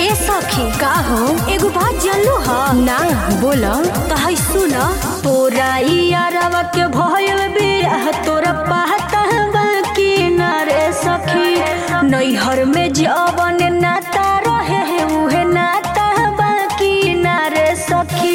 ए सखी का हो एगो बात जानलू ह ना बोल त है सुन तोरा यारवा के भयल बियाह तोरा पाता बाकी ना रे सखी नैहर में जवन नाता रहे है उहे नाता बाकी ना रे सखी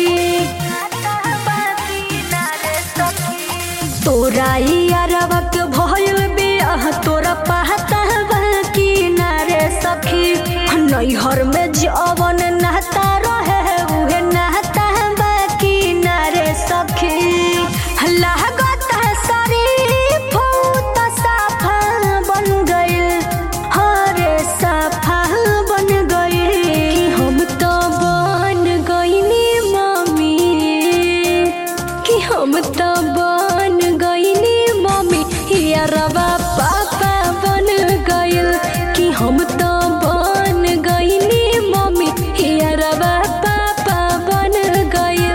तोरा यारवा के भयल बियाह तोरा पाता बाकी ना रे सखी नैहर में जवन नाता रहे है उहे नाता बाकी ना रे सखी लागत है शरीफ त साफा बन गइल हरे साफा बन गइल हम तो बन गइनी मम्मी कि हम तो बन गइनी मम्मी यारवा पापा बन गइल कि हम तो बन गइनी मम्मी यारवा पापा बन गइल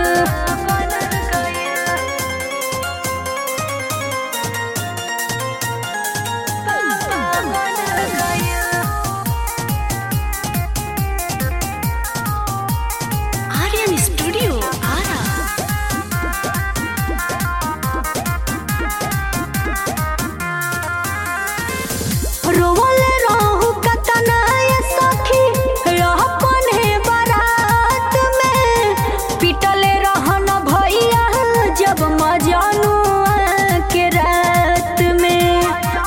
आर्यन स्टूडियो आरा रोवल रहू कतना ये सखी रह पने बारात में पिटले रहन भैया जब मजानु के रात में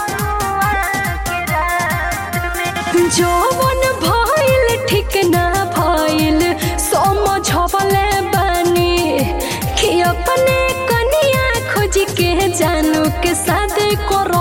जवन भइल ठीक ना भइल समझवले बानी कि अपने कनिया खोज के जानू के शादी कर